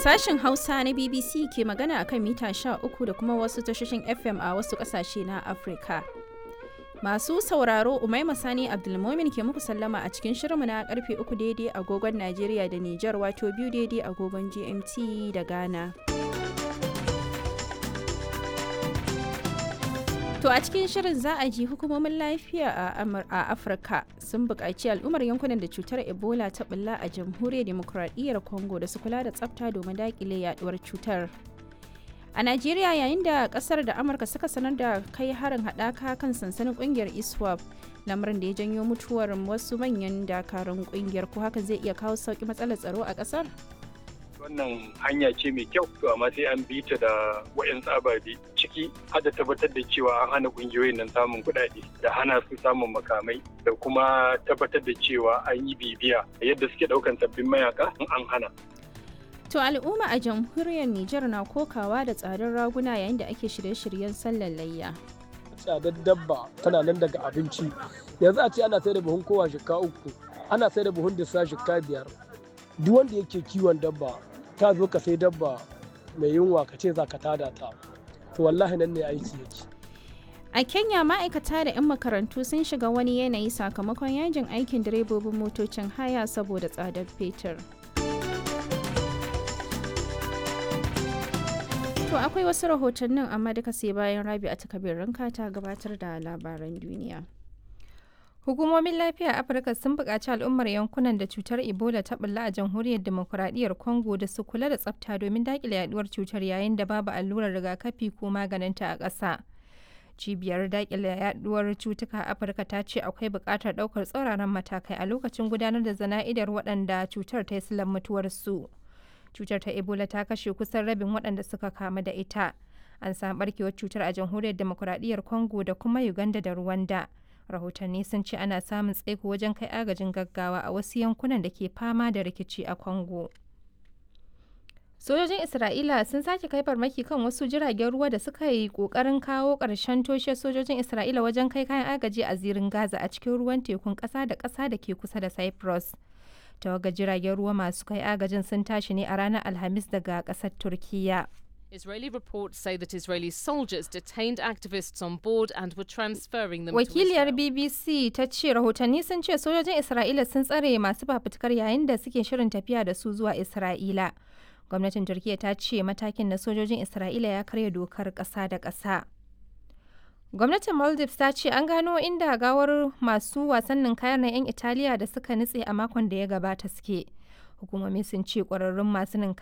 Sashen Hausa na BBC ke magana akan mita 13 da kuma wasu tashoshin FM a wasu ƙasashe na Afirka. Masu sauraro Umaima Sani Abdulmomin ke muku sallama a cikin shirinmu na karfe 3 daidai agogon Najeriya da Nijar wato biyu daidai agogon GMT da Ghana. To a cikin shirin za a ji hukumomin lafiya a Afirka sun buƙaci al'ummar yankunan da cutar Ebola ta bulla a jamhuriyar demokuraɗiyyar Congo da su kula da tsafta domin daƙile yaduwar cutar. A Najeriya yayin da ƙasar da Amurka suka sanar da kai harin haɗaka kan sansanin ƙungiyar ISWAP lamarin da ya janyo mutuwar wasu manyan dakarun ƙungiyar ko haka zai iya kawo sauƙi matsalar tsaro a ƙasar? wannan hanya ce mai kyau to amma sai an bi ta da wayan ababe ciki har da tabbatar da cewa an hana kungiyoyin nan samun kuɗaɗe da hana su samun makamai da kuma tabbatar da cewa an yi bibiya yadda suke ɗaukan sabbin mayaka in an hana To al'umma a jamhuriyar Nijar na kokawa da tsadar raguna yayin da ake shirye-shiryen sallar layya. Tsadar dabba tana nan daga abinci. Yanzu a ce ana sai da buhun kowa shika uku, ana sai da buhun disa shika biyar. Duk wanda yake kiwon dabba ta zo ka sai dabba mai yunwa ka ce za ka tada ta to wallahi nan ne aiki yake a kenya ma'aikata da 'yan makarantu sun shiga wani yanayi sakamakon yajin aikin direbobin motocin haya saboda tsadar fetur to akwai wasu rahotannin amma duka sai bayan rabi a takabir ranka ta gabatar da labaran duniya Hukumomin lafiya a Afirka sun buƙaci al'ummar yankunan da cutar Ebola ta bulla a jamhuriyar demokuraɗiyyar Congo da su kula da tsafta domin daƙile yaduwar cutar yayin da babu allurar rigakafi ko maganinta a ƙasa. Cibiyar daƙile yaduwar cutuka a Afirka ta ce akwai buƙatar ɗaukar tsauraran matakai a lokacin gudanar da zana'idar waɗanda cutar ta yi silan mutuwarsu. Cutar ta Ebola ta kashe kusan rabin waɗanda suka kamu da ita. An samu ɓarkewar cutar a jamhuriyar demokuraɗiyyar Congo da kuma Uganda da Rwanda. rahotanni sun ce ana samun tsaiko wajen kai agajin gaggawa a wasu yankunan da ke fama da rikici a congo sojojin isra'ila sun sake kai farmaki kan wasu jiragen ruwa da suka yi kokarin kawo ƙarshen toshe sojojin isra'ila wajen kai kayan agaji a zirin gaza a cikin ruwan tekun ƙasa da ƙasa da ke kusa da cyprus tawagar jiragen ruwa masu kai agajin sun tashi ne a ranar alhamis daga ƙasar turkiyya Israeli reports say that Israeli soldiers detained activists on board and were transferring them Wakiliyar to Israel. BBC ta ce rahotanni sun ce sojojin Isra'ila sun tsare masu fafutukar yayin da suke shirin tafiya da su zuwa Isra'ila. Gwamnatin Turkiyya ta ce matakin na sojojin Isra'ila ya karya dokar ƙasa da ƙasa. Gwamnatin Maldives ta ce an gano inda gawar masu wasannin kayan na 'yan Italiya da suka nutse a makon da ya gabata suke. Hukumomi sun ce ƙwararrun masu